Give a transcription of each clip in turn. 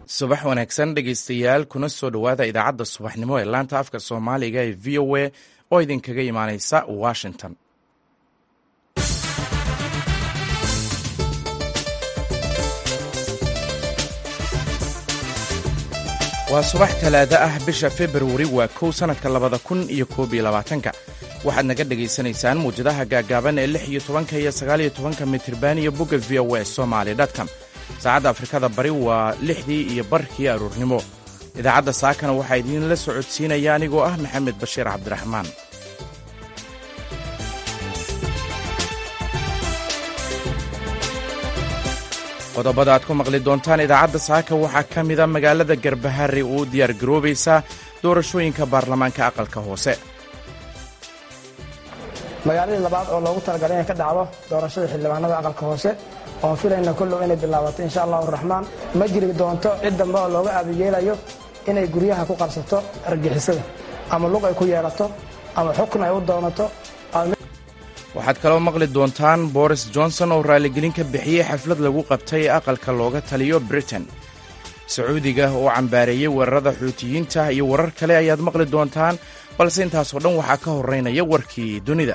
subax wanaagsan dhegaystayaal kuna soo dhowaada idaacadda subaxnimo ee laanta afka soomaaliga ee v o a oo idinkaga imaaneysa washington waa subax talaado ah bisha februari waa kow sannadka labada kun iyo koob iyo labaatanka waxaad naga dhegaysanaysaan muwjadaha gaagaaban ee lix iyo tobanka iyo sagaaliyo tobanka mitirban iyo bogga v o a somaali dtcom saacadda afrikada bari waa lixdii iyo barkii aruurnimo idaacadda saakana waxaa idiinla socodsiinaya anigoo ah maxamed bashiir cabdiraxmaan qodobada aad ku maqli doontaan idaacadda saaka waxaa ka mida magaalada garbahari uu diyaar garoobaysaa doorashooyinka baarlamaanka aqalka hoose magaaladii labaad oo loogu talagalay inay ka dhacdo doorashada xildhibaanada aqalka hoose oon filayna kollow inay bilaabato insha allahu raxmaan ma jiri doonto cid dambe oo looga aabiyeelayo inay guryaha ku qabsato argixisada ama lug ay ku yeelato ama xukun ay u doonato waxaad kaloo maqli doontaan boris johnson oo raaligelin ka bixiyey xaflad lagu qabtay aqalka looga taliyo britain sacuudiga oo cambaareeyey weerarada xuutiyiinta iyo warar kale ayaad maqli doontaan balse intaasoo dhan waxaa ka horeynaya warkii dunida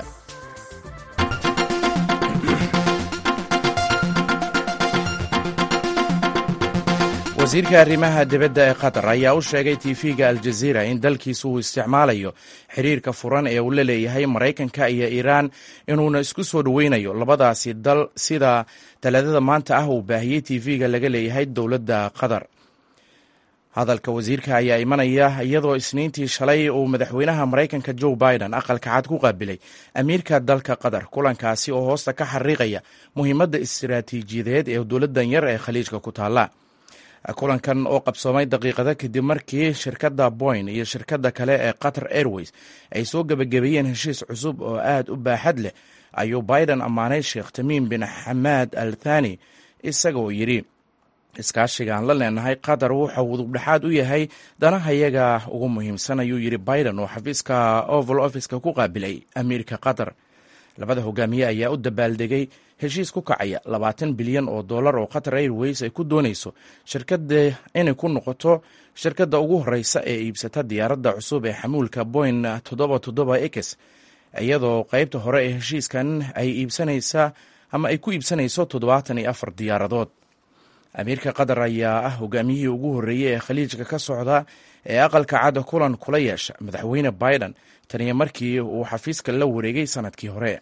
wasiirka arrimaha dibadda ee qatar ayaa u sheegay tv-ga aljaziira in dalkiisu uu isticmaalayo xiriirka furan ee uu la leeyahay maraykanka iyo iiraan inuuna isku soo dhoweynayo labadaasi dal sida talaadada maanta ah uu baahiyey tv-ga laga leeyahay dowladda qatar hadalka wasiirka ayaa imanaya iyadoo isniintii shalay uu madaxweynaha maraykanka joe biden aqalka cad ku qaabilay amiirka dalka qatar kulankaasi oo hoosta ka xariiqaya muhiimadda istiraatiijiyadeed ee dowladdan yar ee khaliijka ku taalla kulankan oo qabsoomay daqiiqada kadib markii shirkadda boyn iyo shirkadda kale ee qatar airways ay soo gebagabeeyeen heshiis cusub oo aad u baaxad leh ayuu biden ammaanay sheekh tamiim bin xamaad al thani isagoo yidhi iskaashigaan la leenahay qatar wuxuu udubdhexaad u yahay danahayaga ugu muhiimsan ayuu yidhi biden oo xafiiska oval officeka ku qaabilay amiirka qatar labada hogaamiye ayaa u dabaaldegay heshiis ku kacaya labaatan bilyan oo dollar oo qatar airways ay ku doonayso shirkada inay ku noqoto shirkadda ugu horeysa ee iibsata diyaaradda cusub ee xamuulka boyn toddoba toddoba x iyadoo qeybta hore ee heshiiskan ay iibsanaysa ama ay ku iibsanayso toddobaatan iyo afar diyaaradood amiirka qatar ayaa ah hogaamiyihii ugu horreeyey ee khaliijka ka socda ee aqalka cadda kulan kula yeesha madaxweyne biden taniyo markii uu xafiiska la wareegay sanadkii hore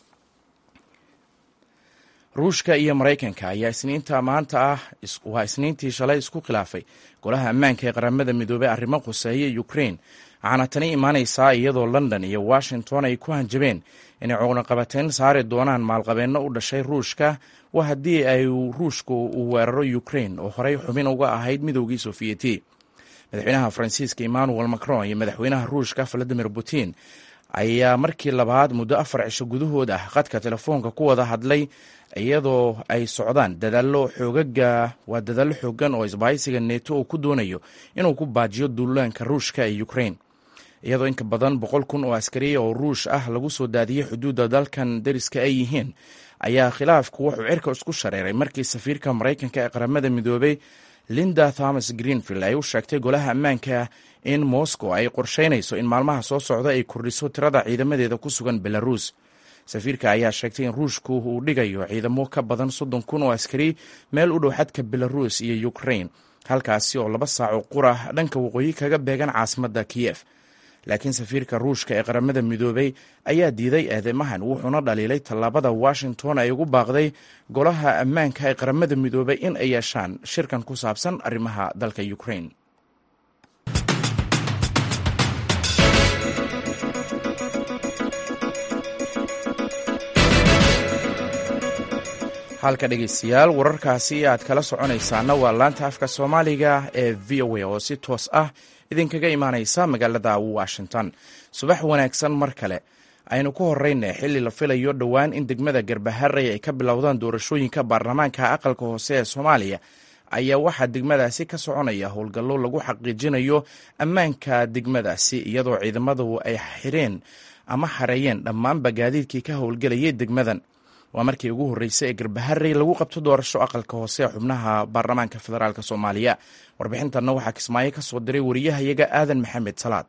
ruushka iyo maraykanka ayaa isniinta maanta ah waa isniintii shalay isku khilaafay golaha ammaanka ee qaramada midoobey arrimo quseeya ukrain waxaana tani imaanaysaa iyadoo london iyo washington ay ku hanjabeen inay cooqnaqabateyn saari doonaan maalqabeenno u dhashay ruushka waa haddii ay ruushka uu weeraro ukrain oo horey xubin uga ahayd midoogii sofiyeti madaxweynaha faransiiska emmanuel macron iyo madaxweynaha ruushka valadimir putin ayaa markii labaad muddo afar cisho gudahood ah qadka telefoonka ku wada hadlay iyadoo ay socdaan dadaallo xoogaga waa dadaallo xoogan oo isbahaysiga neto uu ku doonayo inuu ku baajiyo duulaanka ruushka ee ukrain iyadoo inka badan boqol kun oo askariya oo ruush ah lagu soo daadiyey xuduudda dalkan dariska ay yihiin ayaa khilaafku wuxuu cirka isku shareeray markii safiirka maraykanka ee qaramada midoobey linda thomas greenfield ay u sheegtay golaha ammaanka in moscow ay qorsheynayso in maalmaha soo socda ay kordhiso tirada ciidamadeeda ku sugan belarus safiirka ayaa sheegtay in ruushku uu dhigayo ciidamo ka badan soddon kun oo askari meel u dhow xadka belarus iyo ukrain halkaasi oo laba saaco qura dhanka waqooyi kaga beegan caasimadda kiyef laakiin safiirka ruushka ee qaramada midoobey ayaa diiday eedeymahan wuxuuna dhaliilay tallaabada washington ay ugu baaqday golaha ammaanka ee qaramada midoobey in ay yeeshaan shirkan ku saabsan arrimaha dalka ukrain halka dhegeystayaal wararkaasi aad kala soconaysaana waa laanta afka soomaaliga ee v o a oo si toos ah idinkaga imaaneysa magaalada washington subax wanaagsan mar kale aynu ku horeyna xilli la filayo dhowaan in degmada garbaharey ay ka bilowdaan doorashooyinka baarlamaanka aqalka hoose ee soomaaliya ayaa waxaa degmadaasi ka soconaya howlgallo lagu xaqiijinayo ammaanka degmadaasi iyadoo ciidamadu ay xireen ama xareeyeen dhammaanba gaadiidkii ka howlgelayay degmadan waa markii ugu horreysay ee garbaharey lagu qabto doorasho aqalka hoose ee xubnaha baarlamaanka federaalk soomaaliya warbixintanna waxaa kismaayo ka soo diray wariyahayaga aadan maxamed salaad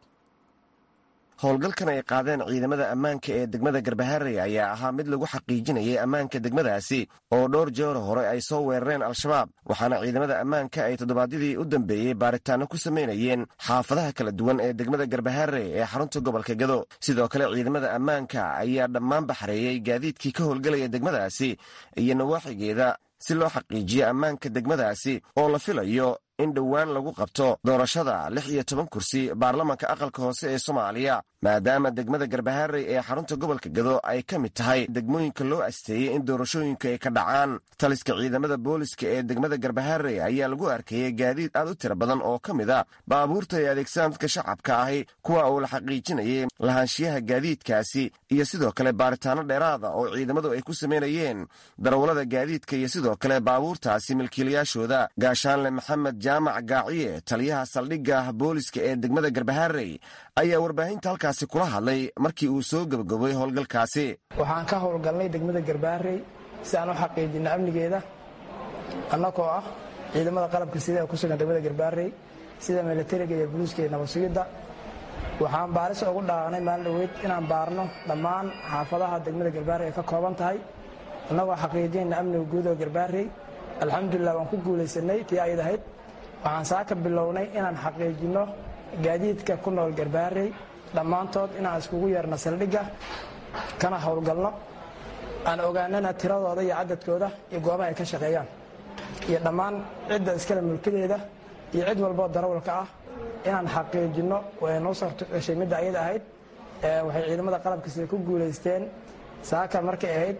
howlgalkan ay qaadeen ciidamada ammaanka ee degmada garbaharey ayaa ahaa mid lagu xaqiijinayay ammaanka degmadaasi oo dhowr jeer hore ay soo weerareen al-shabaab waxaana ciidamada ammaanka ay toddobaadyadii u dambeeyey baaritaano ku samaynayeen xaafadaha kala duwan ee degmada garbaharey ee xarunta gobolka gado sidoo kale ciidamada ammaanka ayaa dhammaan baxreeyey gaadiidkii ka howlgelaya degmadaasi iyo nawaaxigeeda si loo xaqiijiyo ammaanka degmadaasi oo la filayo in dhowaan lagu qabto doorashada lix iyo toban kursi baarlamanka aqalka hoose ee soomaaliya maadaama degmada garbaharey ee xarunta gobolka gado ay ka mid tahay degmooyinka loo asteeyey in doorashooyinka ay ka dhacaan taliska ciidamada booliska ee degmada garbaharey ayaa lagu arkayey gaadiid aad u tiro badan oo ka mid a baabuurta ay adeegsadaan dadka shacabka ahi kuwa uu la xaqiijinayay lahaanshiyaha gaadiidkaasi iyo sidoo kale baaritaano dheeraada oo ciidamadu ay ku samaynayeen darawallada gaadiidka iyo sidoo kale baabuurtaasi milkiilayaashooda gaashaanle maxamed jaamac gaaciye taliyaha saldhigga booliska ee degmada garbaharey ayaa warbaahinta halkaasi kula hadlay markii uu soo gebagobay howlgalkaasi waxaan ka howlgalnay degmada garbaharey si aan u xaqiijinno amnigeeda annagoo ah ciidamada qalabka sida ee ku sugan degmada garbaharey sida milatariga iyo buluuska iyo nabadsugidda waxaan baaris ugu dhaqaaqnay maalin dhoweyd inaan baarno dhammaan xaafadaha degmada garbaharey ay ka kooban tahay annagoo xaqiijinayna amniga guud oo garbaharey alxamdulilah waan ku guulaysanay tii ayd ahayd waxaan saaka bilownay inaan xaqiijinno gaadiidka ku nool garbaharey dhammaantood inaan iskugu yeerno saldhigga kana howlgalno aan ogaanana tiradooda iyo cadadkooda iyo goobaha ay ka shaqeeyaan iyo dhammaan cidda iskale mulkadeeda iyo cid walboo darawalka ah inaan xaqiijinno way noo sortoceshay midda ayada ahayd waxay ciidamada qalabka sida ku guulaysteen saaka markay ahayd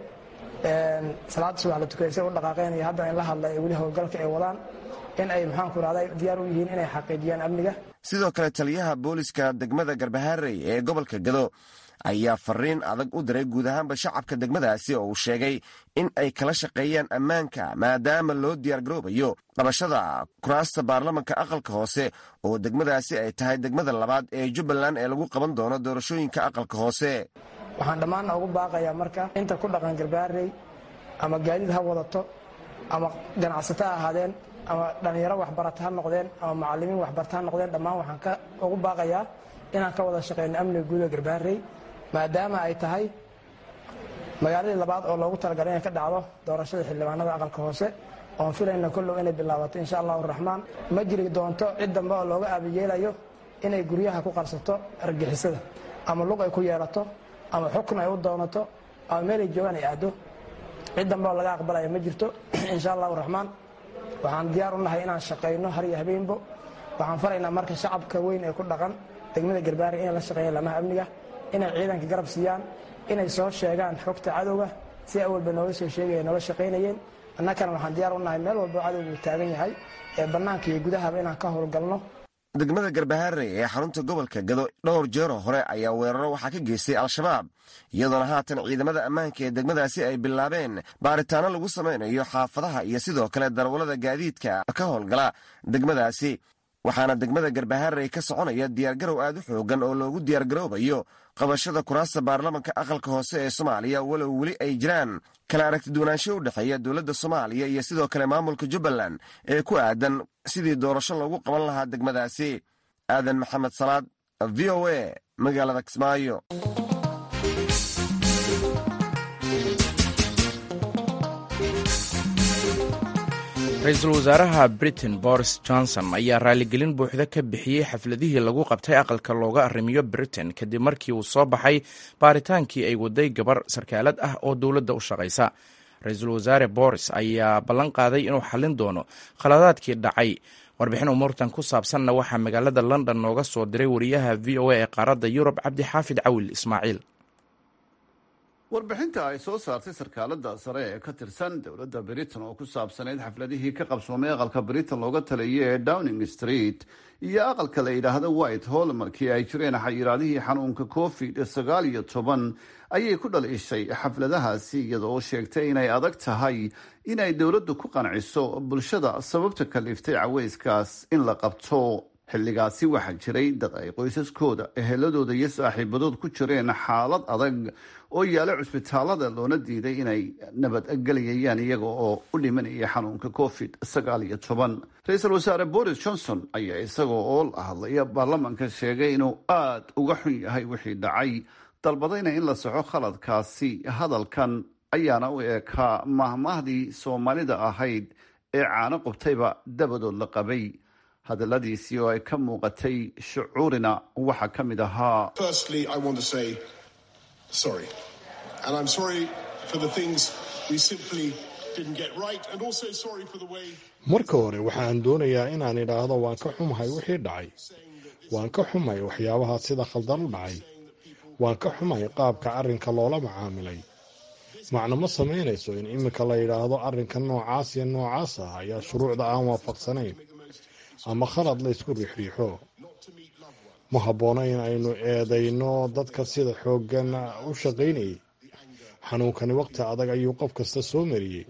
salaada subax la tukaysa u dhaqaaqeen iyo hadda in la hadla ee weli howlgalka ay wadaan in ay maxaanku rahday diyaar u yihiin inay xaqiijiyaan amniga sidoo kale taliyaha booliska degmada garbaharey ee gobolka gado ayaa fariin adag u diray guud ahaanba shacabka degmadaasi oo uu sheegay in ay kala shaqeeyaan ammaanka maadaama loo diyaargaroobayo qabashada kuraasta baarlamanka aqalka hoose oo degmadaasi ay tahay degmada labaad ee jubbaland ee lagu qaban doono doorashooyinka aqalka hoose waxaan dhammaanna ugu baaqayaa marka inta ku dhaqan garbaharey ama gaadiid ha wadato ama ganacsato ha ahaadeen ama dhallinyaro waxbarata ha noqdeen ama macallimiin waxbarata ha noqdeen dhammaan waxaan ka ugu baaqayaa inaan ka wada shaqeyno amniga guuda garbaharey maadaama ay tahay magaaladii labaad oo loogu talagalay inay ka dhacdo doorashada xildhibaanada aqalka hoose oon filayna kollow inay bilaabato insha allahu raxmaan ma jiri doonto cid dambe oo looga aabiyeelayo inay guryaha ku qarsato argixisada ama lug ay ku yeelato ama xukun ay u doonato ama meelay joogaan ay aaddo cid dambe oo laga aqbalaya ma jirto insha allahu raxmaan waxaan diyaar u nahay inaan shaqayno har iyo habeenbo waxaan faraynaa marka shacabka weyn ee ku dhaqan degmada garbaari inay la shaqeeyaan lamaha amniga inay ciidanka garab siiyaan inay soo sheegaan xogta cadowga si awalba noola soo sheegaya noola shaqaynayeen annakana waxaan diyaar u nahay meel walbo cadowga uu taagan yahay ee bannaanka iyo gudahaba inaan ka howlgalno degmada garbaharey ee xarunta gobolka gado dhowr jeero hore ayaa weeraro waxaa ka geystay al-shabaab iyadoona haatan ciidamada ammaanka ee degmadaasi ay bilaabeen baaritaano lagu samaynayo xaafadaha iyo sidoo kale darawallada gaadiidka ka howlgala degmadaasi waxaana degmada garbaharey ka soconaya diyaargarow aad u xoogan oo loogu diyaargaroobayo qabashada kuraasta baarlamanka aqalka hoose ee soomaaliya walow weli ay jiraan kala aragtiduwanaansho u dhexeeya dowladda soomaaliya iyo sidoo kale maamulka jubbaland ee ku aadan sidii doorasho loogu qaban lahaa degmadaasi aadan maxamed salaad v o a magaalada kismaayo ra-iisul wasaaraha britain boris johnson ayaa raaligelin buuxda ka bixiyey xafladihii lagu qabtay aqalka looga arrimiyo britain kadib markii uu soo baxay baaritaankii ay waday gabar sarkaalad ah oo dowladda u shaqaysa ra-iisul wasaare boris ayaa ballan qaaday inuu xallin doono khaladaadkii dhacay warbixin umuurtan ku saabsanna waxaa magaalada london nooga soo diray wariyaha v o a ee qaaradda yurub cabdixaafid cawil ismaaciil warbixinta ay soo saartay sarkaalada sare ee ka tirsan dowladda britain oo ku saabsanayd xafladihii ka qabsoomay aqalka britain looga taliyay ee downing street iyo aqalka la yidhaahdo white hall markii ay jireen xayiraadihii xanuunka covid sagaal iyo toban ayay ku dhaliishay xafladahaasi iyada oo sheegtay inay adag tahay inay dowladdu ku qanciso bulshada sababta kaliftay caweyskaas in la qabto xilligaasi waxaa jiray dad ay qoysaskooda eheladooda iyo saaxiibadood ku jireen xaalad adag oo yaala cusbitaalada loona diiday inay nabadgelayayaan iyaga oo u dhimanaya xanuunka covid sagaal iyo toban ra-iisul wasaare boris johnson ayaa isagoo oo la hadlaya baarlamanka sheegay inuu aada uga xun yahay wixii dhacay dalbadayna in la soxo khaladkaasi hadalkan ayaana u eekaa mahmaahdii soomaalida ahayd ee caano qubtayba dabadood la qabay hadaladiisii oo ay ka muuqatay shucuurina waxaa ka mid ahaa marka hore waxaan doonayaa inaan idhaahdo waan ka xumahay wixii dhacay waan ka xumahay waxyaabaha sida khaldan u dhacay waan ka xumahay qaabka arrinka loola macaamilay macno ma samaynayso in iminka la yidhaahdo arrinka noocaas iyo noocaas ah ayaa shuruucda aan waafaqsanayn ama khalad la ysku riixriixo ma habboona in aynu eedayno dadka sida xooggan u shaqaynayay xanuunkani wakhti adag ayuu qof kasta soo mariyey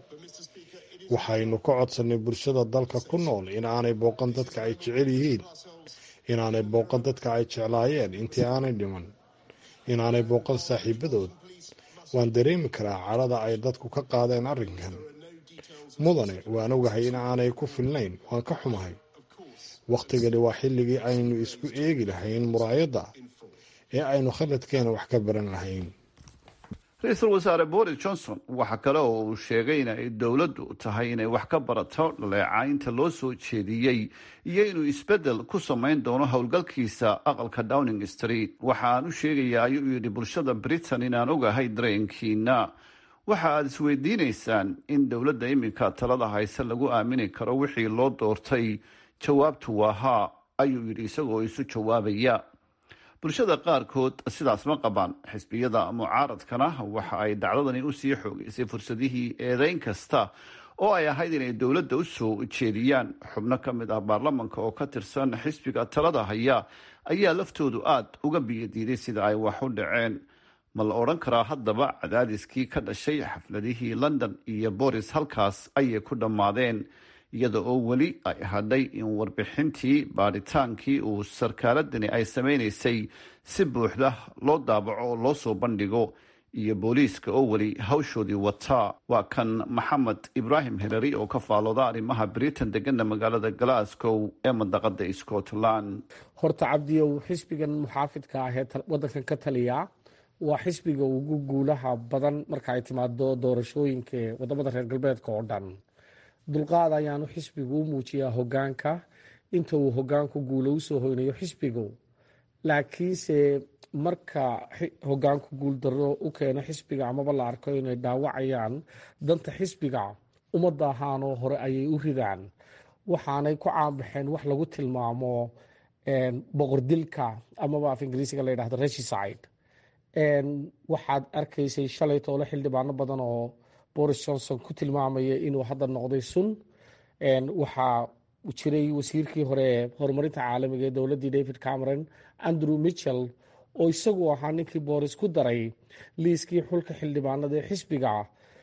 waxaynu ka codsannay bulshada dalka ku nool in aanay booqan dadka ay jecel yihiin inaanay booqan dadka ay jeclaayeen intii aanay dhiman inaanay booqan saaxiibadood waan dareemi karaa cadhada ay dadku ka qaadeen arrinkan mudane waan ogahay in aanay ku filnayn waan ka xumahay wakhtigani waa xilligii aynu isku eegi lahayn muraayadda ee aynu khaladkeena wax ka baran lahayn ra-iisul wasaare boris johnson waxa kale oo uu sheegay in ay dowladdu tahay inay wax ka barato dhaleecaynta loo soo jeediyey iyo inuu isbeddel ku samayn doono howlgalkiisa aqalka downing street waxa aan u sheegayaa ayuu yidhi bulshada britain inaan ogahay dareenkiina waxa aada isweydiinaysaan in dowladda iminka talada hayse lagu aamini karo wixii loo doortay jawaabtu waa haa ayuu yidhi isagoo isu jawaabaya bulshada qaarkood sidaas ma qabaan xisbiyada mucaaradkana waxa ay dhacdadani usii xoogeysay fursadihii eedeyn kasta oo ay ahayd inay dowladda u soo jeediyaan xubno ka mid ah baarlamanka oo ka tirsan xisbiga talada haya ayaa laftoodu aada uga biyadiiday sida ay wax u dhaceen ma la odhan karaa haddaba cadaadiskii ka dhashay xafladihii london iyo boris halkaas ayay ku dhammaadeen iyada oo weli ay hadhay in warbixintii baadhitaankii uu sarkaaladani ay samaynaysay si buuxda loo daabaco oo loo soo bandhigo iyo booliiska oo weli hawshoodii wataa waa kan maxamed ibraahim hilary oo ka faalooda arrimaha britain degana magaalada glasgow ee mandaqada scotland horta cabdiyow xisbigan muxaafidka ah ee wadankan ka taliya waa xisbiga ugu guulaha badan marka ay timaado doorashooyinka wadamada reer galbeedka oo dhan dulqaad ayaanu xisbigu u muujiyaa hogaanka inta uu hogaanku guulo usoo hoynayo xisbigu laakiinse marka hogaanku guuldaro u keeno xisbiga amaba la arko inay dhaawacayaan danta xisbiga ummadda ahaanoo hore ayay u ridaan waxaanay ku caanbaxeen wax lagu tilmaamo boqordilka amaba af ingiriisiga la yidhahdo regicide waxaad arkaysay shalay toole xildhibaano badan oo boris johnson ku tilmaamaya inuu hadda noqday sun waxaa jiray wasiirkii hore ee horumarinta caalamiga ee dowladdii david cameron andrew mitchell oo isagu ahaa ninkii boris ku daray liiskii xulka xildhibaanada ee xisbiga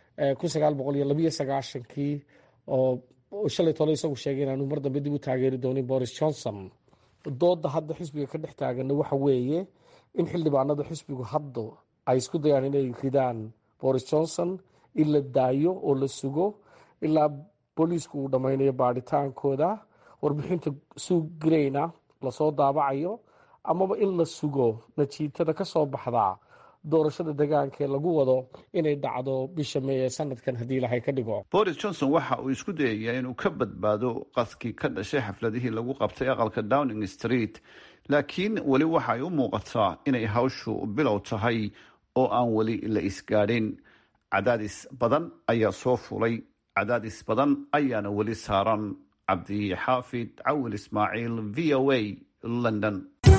kii oo shalay tole isagu sheegay inaanu mar dambe dib u taageeri doonin boris johnson dooda hadda xisbiga ka dhex taagana waxa weeye in xildhibaanada xisbigu hadda ay isku dayaan inay ridaan boris johnson in la daayo oo la sugo ilaa booliisku uu dhammaynayo baadhitaankooda warbixinta suugreyna lasoo daabacayo amaba in la sugo najiitada ka soo baxda doorashada degaanka ee lagu wado inay dhacdo bisha may ee sanadkan haddii ilahay ka dhigo boris johnson waxa uu isku dayayaa inuu ka badbaado qaskii ka dhashay xafladihii lagu qabtay aqalka downing street laakiin weli waxa ay u muuqataa inay hawshu bilow tahay oo aan weli la isgaadhin cadaadis badan ayaa soo fulay cadaadis badan ayaana weli saaran cabdixaafid cawil ismaaciil v o a london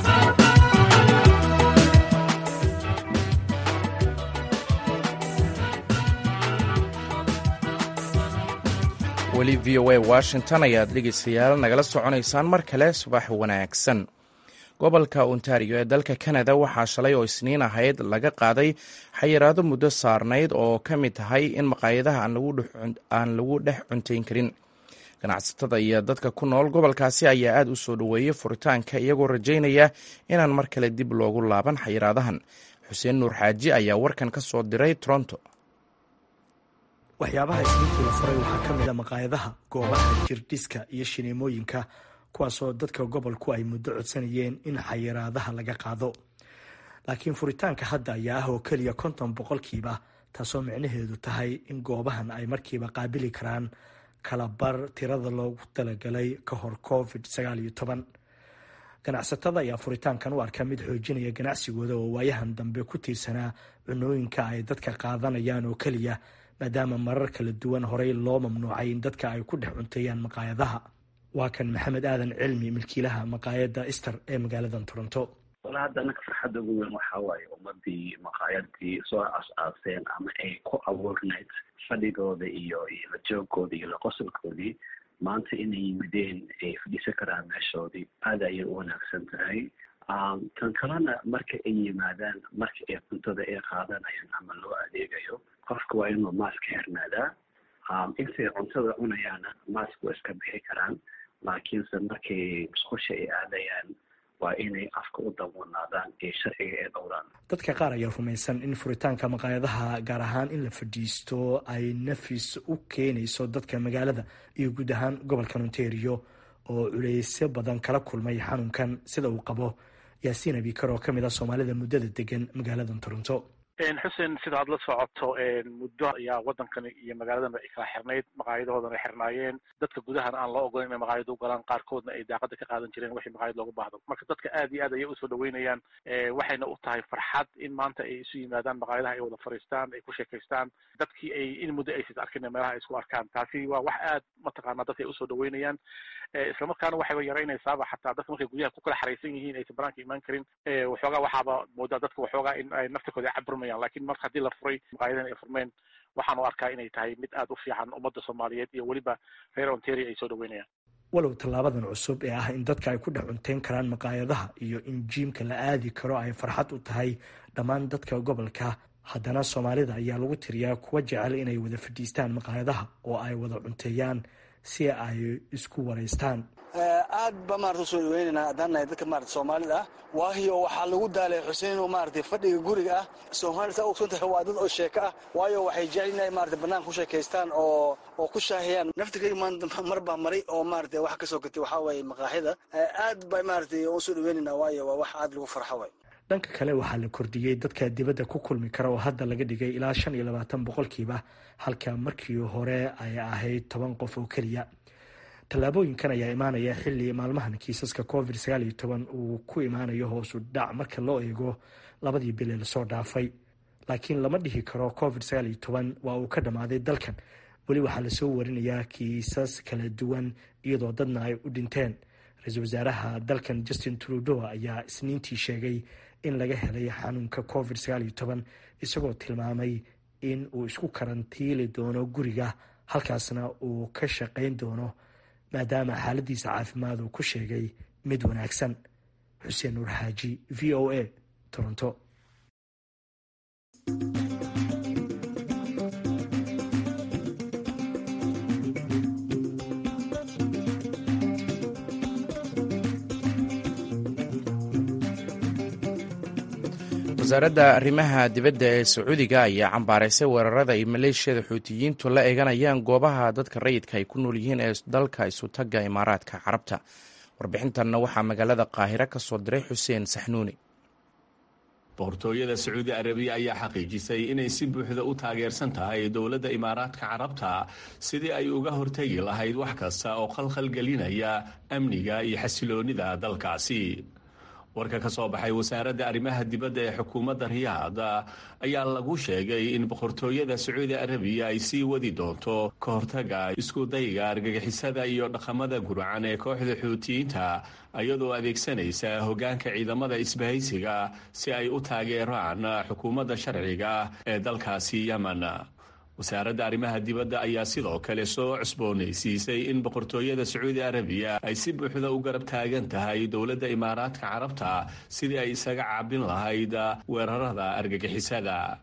weli v o a washington ayaad dhegeystayaal nagala soconaysaan mar kale subax wanaagsan gobolka ontario ee dalka kanada waxaa shalay oo isniin ahayd laga qaaday xayiraado muddo saarnayd oo ka mid tahay in maqaayadaha aan lagu dhex cuntayn karin ganacsatada iyo dadka ku nool gobolkaasi ayaa aad u soo dhoweeyey furitaanka iyagoo rajaynaya inaan mar kale dib loogu laaban xayiraadahan xuseen nuur xaaji ayaa warkan ka soo diray toronto waxyaabaha isniintii la furay waxaa ka mid a maqaayadaha goobaha jirdhiska iyo shineemooyinka kuwaasoo dadka gobolku ay muddo codsanayeen in xayiraadaha laga qaado laakiin furitaanka hadda ayaa ah oo keliya konton boqolkiiba taasoo micnaheedu tahay in goobahan ay markiiba qaabili karaan kalabar tirada loogu talagalay ka hor covid sagaal iyo toban ganacsatada ayaa furitaankan u arka mid xoojinaya ganacsigooda oo waayahan dambe ku tiirsanaa cunooyinka ay dadka qaadanayaan oo keliya maadaama marar kala duwan horey loo mamnuucay in dadka ay ku dhex cunteeyaan maqaayadaha waa kan maxamed aadan cilmi milkiilaha maqaayadda ister ee magaalada toronto wala hadda anaka farxadda ugu weyn waxaa waaye ummadii maqaayadii soo as-aaseen ama ay ku abuurnayd fadhigooda iyo iyo la joogooda iyo la qosolkoodii maanta inay yimideen ay fadhiisan karaan meeshoodii aada ayay u wanaagsan tahay tan kalena marka ay yimaadaan marka ay cuntada ay qaadanayaan ama loo adeegayo qofka waa inuu maaska xirnaadaa intay cuntada cunayaana maask waa iska bixi karaan laakiinse markay musqusha ay aadayaan waa inay afka u dabuunaadaan ee sharciga ee dhowraan dadka qaar ayaa rumaysan in furitaanka maqaayadaha gaar ahaan in la fadhiisto ay nafis u keenayso dadka magaalada iyo guud ahaan gobolka ontario oo culeysyo badan kala kulmay xanuunkan sida uu qabo yaasiin abikar oo ka mid ah soomaalida muddada degan magaalada toronto xuseen sida aad la socoto muddo ayaa waddankan iyo magaaladan ay kala xirnayd maqaayadahoodana ay xirnaayeen dadka gudahana aan loo ogolan inay maqaayada u galaan qaarkoodna ay daaqada ka qaadan jireen wixii maqaayad loogu baahdo marka dadka aad iyo aad ayay usoo dhaweynayaan waxayna u tahay farxad in maanta ay isu yimaadaan maqaayadaha ay wada fariistaan ay ku sheekaystaan dadkii ay in muddo aysis arkin meelaha ay isku arkaan taasi waa wax aad mataqaanaa dadka ay usoo dhaweynayaan islamarkaana waxayba yaraynaysaaba xataa dadka markay guryaha ku kala xaraysan yihiin aysan banaanka imaan karin waxoogaa waxaaba moodaa dadka waxoogaa in ay naftirkooda ay caburmayaan lakin marka haddii la furay maqaayadahan ay furmeen waxaan u arkaa inay tahay mid aad u fiican ummadda soomaaliyeed iyo weliba reer ontario ay soo dhaweynayaan walow tallaabadan cusub ee ah in dadka ay ku dhex cunteyn karaan maqaayadaha iyo in jiimka la aadi karo ay farxad u tahay dhammaan dadka gobolka haddana soomaalida ayaa lagu tiriyaa kuwa jecel inay wada fadhiistaan maqaayadaha oo ay wada cunteeyaan si ay isku waraystaan aad ba maarata usoo dhaweynayna haddaan nahay dadka maarata soomaalida ah waayo waxaa lagu daalay xuseen oo maarata fadhiga guriga ah soomaalida saa ogsan tahay waa dad oo sheeko ah waayo waxay jecel inay maarata banaanka ku sheekaystaan oo oo ku shaahiyaan naftirkayga maanta mar baa maray oo maarata wax ka soo gatay waxaa waaye maqaaxida aad ba maarata usoo dhaweynayna waayo waa wax aad lagu farxo waay dhanka kale waxaa la kordhiyey dadka dibadda ku kulmi kara oo hadda laga dhigay ilaa shan iyo labaatan boqolkiiba halka markii hore ay ahayd toban qof oo keliya tallaabooyinkan ayaa imaanaya xilli maalmahan kiisaska covid sagaal iyo toban uu ku imaanayo hoosu dhac marka loo eego labadii bile lasoo dhaafay laakiin lama dhihi karo covid sagaal iyo toban waa uu ka dhammaaday dalkan weli waxaa lasoo warinayaa kiisas kala duwan iyadoo dadna ay u dhinteen ra-iisul wasaaraha dalkan justin trudeau ayaa isniintii sheegay in laga helay xanuunka covid sagaal iyo toban isagoo tilmaamay in uu isku karantiili doono guriga halkaasna uu ka shaqayn doono maadaama xaaladiisa caafimaad uu ku sheegay mid wanaagsan xuseen nuur xaaji v o a toronto wasaaradda arrimaha dibadda ee sacuudiga ayaa cambaaraysay weerarada ay maleeshiyada xuutiyiintu la eeganayaan goobaha dadka rayidka ay ku nool yihiin ee dalka isutagga imaaraadka carabta warbixintanna waxaa magaalada qaahiro ka soo diray xuseen saxnuuni boqortooyada sacuudi arabiya ayaa xaqiijisay inay si buuxda u taageersan tahay dowladda imaaraadka carabta sidii ay uga hortegi lahayd wax kasta oo khalkhal gelinaya amniga iyo xasiloonnida dalkaasi warka ka soo baxay wasaaradda arrimaha dibadda ee xukuumadda riyaad ayaa lagu sheegay in boqortooyada sacuudi arabiya ay sii wadi doonto ka hortaga iskudayga argagixisada iyo dhaqamada gurcan ee kooxda xuutiyiinta iyadoo adeegsanaysa hoggaanka ciidamada isbahaysiga si ay u taageeraan xukuumadda sharciga ee dalkaasi yemen wasaaradda arrimaha dibadda ayaa sidoo kale soo cusboonaysiisay in boqortooyada sacuudi arabiya ay si buuxda u garab taagan tahay dowladda imaaraadka carabta sidii ay isaga caabin lahayd weerarada argagixisada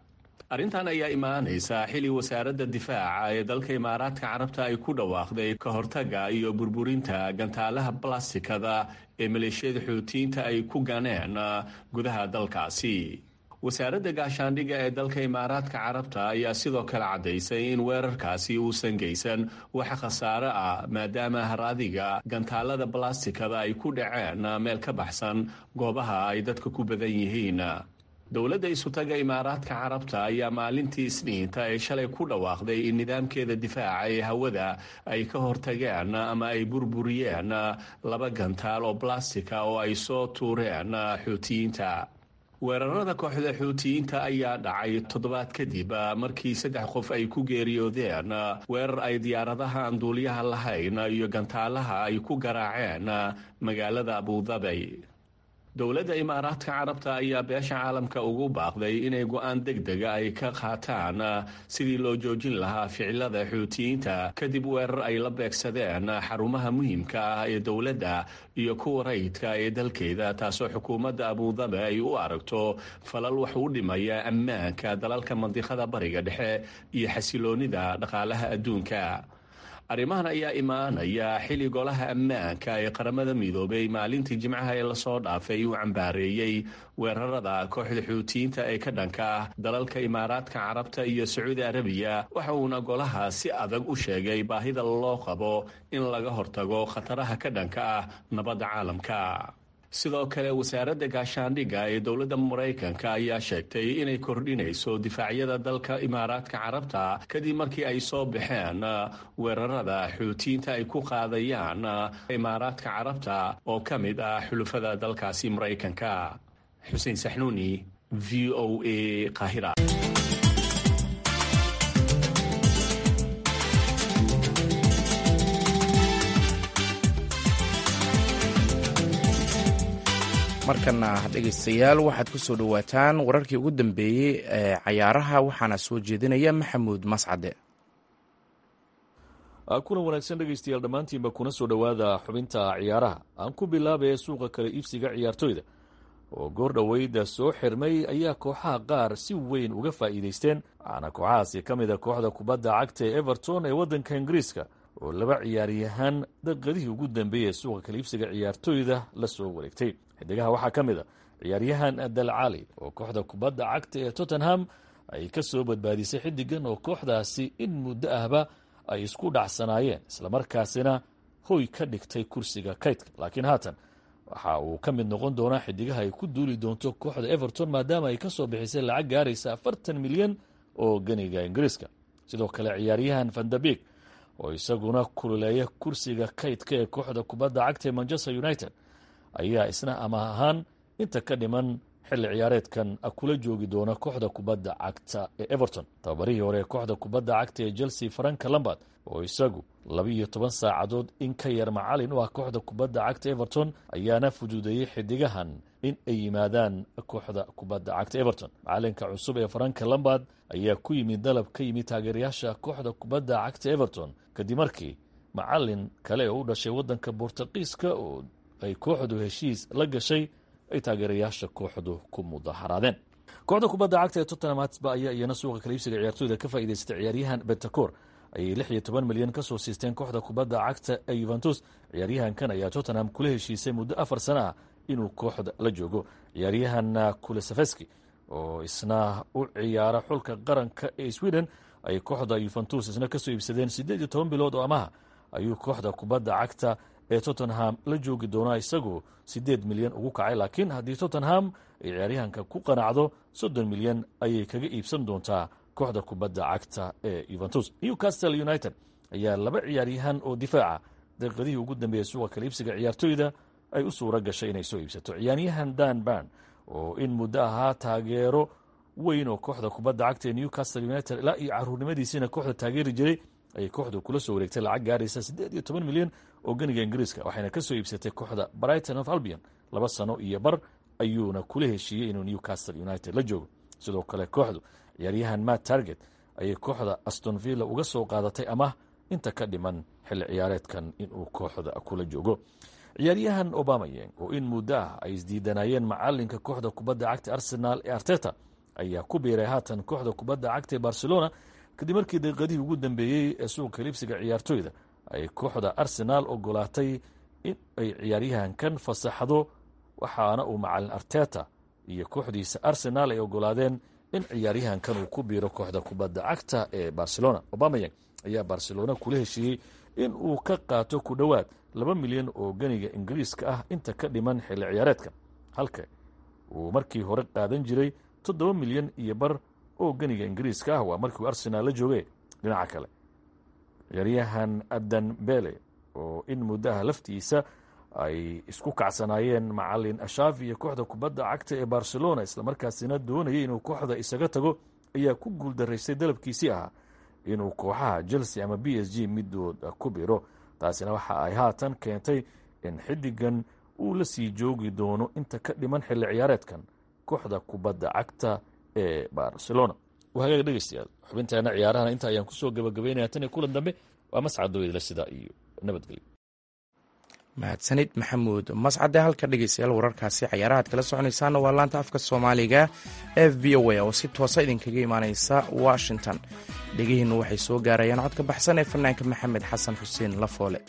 arrintan ayaa imaanaysa xili wasaaradda difaaca ee dalka imaaraadka carabta ay ku dhawaaqday ka hortaga iyo burburinta gantaalaha balastikada ee maleeshiyada xuutiyiinta ay ku ganeen gudaha dalkaasi wasaaradda gaashaandhigga ee dalka imaaraadka carabta ayaa sidoo kale caddaysay in weerarkaasi uusan geysan wax khasaare ah maadaama haraadiga gantaalada balastikada ay ku dhaceen meel ka baxsan goobaha ay dadka ku badan yihiin dowladda isutaga imaaraadka carabta ayaa maalintii isniinta ee shalay ku dhawaaqday in nidaamkeeda difaaca ee hawada ay ka hortageen ama ay burburiyeen laba gantaal oo balastika oo ay soo tuureen xuutiyiinta weerarada kooxda xuutiyiinta ayaa dhacay toddobaad kadib markii saddex qof ay ku geeriyoodeen weerar ay diyaaradaha aan duuliyaha lahayn iyo gantaalaha ay ku garaaceen magaalada abudabi dowladda imaaraadka carabta ayaa beesha caalamka ugu baaqday inay go-aan deg dega ay ka qaataan sidii loo joojin lahaa ficilada xuutiyiinta kadib weerar ay la beegsadeen xarumaha muhiimka ah ee dowladda iyo kuwa rayidka ee dalkeeda taasoo xukuumadda abudabi ay u aragto falal wax u dhimaya ammaanka dalalka mandiqada bariga dhexe iyo xasiloonida dhaqaalaha adduunka arrimahan ayaa imaanaya xili golaha ammaanka ee qaramada midoobay maalintii jimcaha ee lasoo dhaafay uu cambaareeyey weerarada kooxda xuutiyiinta ee ka dhanka ah dalalka imaaraadka carabta iyo sacuudi arabiya waxa uuna golaha si adag u sheegay baahida loo qabo in laga hortago khataraha ka dhanka ah nabadda caalamka sidoo kale wasaaradda gaashaandhigga ee dowladda maraykanka ayaa sheegtay inay kordhinayso difaacyada dalka imaaraadka carabta kadib markii ay soo baxeen weerarada xuutiyiinta ay ku qaadayaan imaaraadka carabta oo ka mid ah xulufada dalkaasi maraykanka xuseen saxnuuni v o a qaahira markana dhegaystayaal waxaad ku soo dhowaataan wararkii ugu dambeeyey ee cayaaraha waxaana soo jeedinaya maxamuud mascade kulan wanaagsan dhegaystayaal dhammaantiinba kuna soo dhowaada xubinta ciyaaraha aan ku bilaabaya suuqa kale iibsiga ciyaartoyda oo goor dhoweyda soo xirmay ayaa kooxaha qaar si weyn uga faa'iidaysteen waxaana kooxahaasi ka mid a kooxda kubadda cagta ee everton ee waddanka ingiriiska oo laba ciyaaryahaan daqiiqadihii ugu dambeeyey ee suuqa kale iibsiga ciyaartoyda la soo wareegtay xidigaha waxaa ka mid a ciyaaryahan dalcali oo kooxda kubadda cagta ee tottenham ay ka soo badbaadisay xidigan oo kooxdaasi in muddo ahba ay isku dhacsanaayeen islamarkaasina hoy ka dhigtay kursiga kaydka laakiin haatan waxa uu ka mid noqon doonaa xidigaha ay ku duuli doonto kooxda everton maadaama ay ka soo bixisay lacag gaaraysa afartan milyan oo ganiga ingiriiska sidoo kale ciyaaryahan vandabig oo isaguna kululeeya kursiga kaydka ee kooxda kubadda cagta ee manchester united ayaa isna ama ahaan inta ka dhiman xilli ciyaareedkan kula joogi doona kooxda kubadda cagta ee everton tababarihii hore ee kooxda kubadda cagta ee chelsea franka lambard oo isagu laba-iyo toban saacadood in ka yar macalin u ah kooxda kubadda cagta everton ayaana fuduudeeyey xidigahan in ay yimaadaan kooxda kubadda cagta everton macalinka cusub ee franka lambard ayaa ku yimid dalab ka yimid taageerayaasha kooxda kubadda cagta everton kadib markii macalin kale oo u dhashay waddanka bortuqiiska oo ay kooxdu heshiis la gashay ay taageerayaasha kooxdu ku mudaharaadeen kooxda kubadda cagta ee tottenham hatsba ayaa iyana suuqa kaliibsiga ciyaartooyda ka faa'iidaystay ciyaaryahan bentacour ayay lix iyo toban milyan ka soo siisteen kooxda kubadda cagta ee yuventus ciyaaryahankan ayaa tottenham kula heshiisay muddo afar sana ah inuu kooxda la joogo ciyaaryahan kulesafeski oo isna u ciyaara xulka qaranka ee sweden ay kooxda yuventus isna kasoo iibsadeen siddeed iyo toban bilood oo amaha ayuu kooxda kubadda cagta ee tottenham la joogi doonaa isagoo siddeed milyan ugu kacay laakiin haddii tottenham ay ciyaaryahanka ku qanacdo soddon milyan ayay kaga iibsan doontaa kooxda kubadda cagta ee yuventus newcastle united ayaa laba ciyaaryahan oo difaaca daqiiqadihii ugu dambeeyey suuqa kala iibsiga ciyaartooyda ay u suura gashay inay soo iibsato ciyaaryahan dan barn oo in muddo ahaa taageero weyn oo kooxda kubadda cagta ee newcastle united ilaa iyo caruurnimadiisiina kooxda taageeri jiray ayay kooxdu kula soo wareegtay lacag gaaraysa siddeed iyo toban milyan oo ganiga ingiriiska waxayna ka soo iibsatay kooxda brighton of albion laba sano iyo bar ayuuna kula heshiiyey inuu newcastle united la joogo sidoo kale kooxdu ciyaaryahan matt target ayay kooxda aston villa uga soo qaadatay ama inta ka dhiman xilli ciyaareedkan inuu kooxda kula joogo ciyaaryahan obamayeng oo in muddo ah ay isdiidanayeen macalinka kooxda kubadda cagta arsenaal ee arteta ayaa ku biiray haatan kooxda kubadda cagta ee barcelona kadib markii daqiiqadihii ugu dambeeyey ee suuqa libsiga ciyaartooyda ay kooxda arsenaal ogolaatay in ay ciyaaryahankan fasaxdo waxaana uu macalin arteta iyo kooxdiisa arsenaal ay ogolaadeen in ciyaaryahankan uu ku biiro kooxda kubadda cagta ee barcelona obamayang ayaa barcelona kula heshiiyey in uu ka qaato ku dhowaad laba milyan oo ganiga ingiriiska ah inta ka dhiman xilli ciyaareedka halka uu markii hore qaadan jiray toddoba milyan iyo bar oo ganiga ingiriiska ah waa markiiuu arsenaal la joogay dhinaca kale ciyaaryahan adan bele oo in muddaha laftiisa ay isku kacsanaayeen macalin ashaaf iyo kooxda kubadda cagta ee barcelona islamarkaasina doonayay inuu kooxda isaga tago ayaa ku guuldaraystay dalabkiisii ahaa inuu kooxaha chelsea ama b s g midooda ku biro taasina waxa ay haatan keentay in xiddigan uu la sii joogi doono inta ka dhiman xilli ciyaareedkan kooxda kubadda cagta ee barcelona hagaag dhegeystayaal xubinteena ciyaarahana inta ayaan kusoo gabagabeynaya tan iyo kulan dambe waa mascadooydla sidaa iyo nabadgelyo mahadsanid maxamuud mascade halka dhegeystayaal wararkaasi cayaarahaad kala soconaysaana waa laanta afka soomaaliga f v o a oo si toosa idinkaga imaaneysa washington dhegihiinnu waxay soo gaarayaan codka baxsan ee fanaanka maxamed xasan xuseen lafoole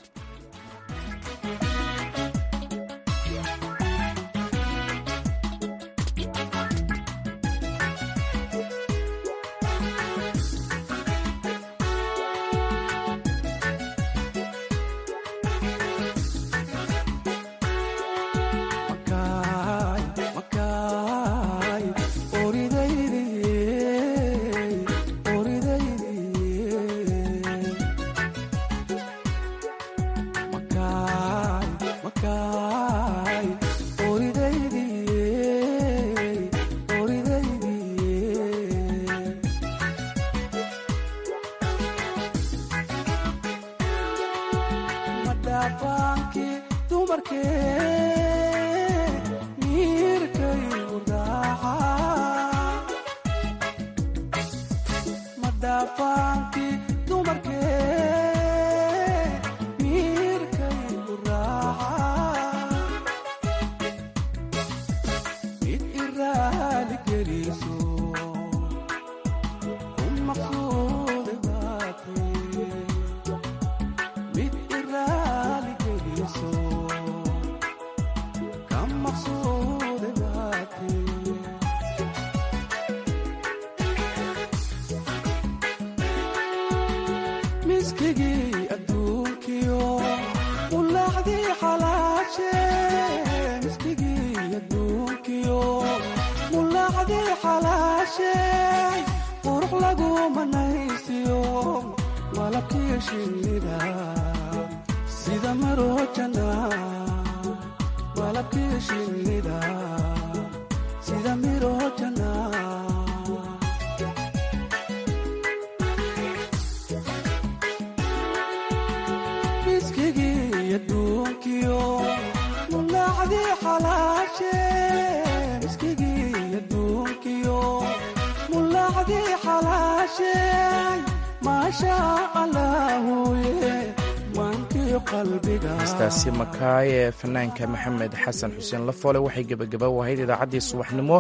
hestaasi makaay ee fanaanka maxamed xasan xuseen lafoole waxay gebagaba u ahayd idaacaddii subaxnimo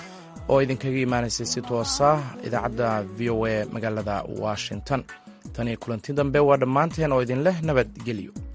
oo idinkaga imaanaysay si toosa idaacadda v o a magaalada washington tan iyo kulanti dambe waa dhammaanteen oo idin leh nabadgelyo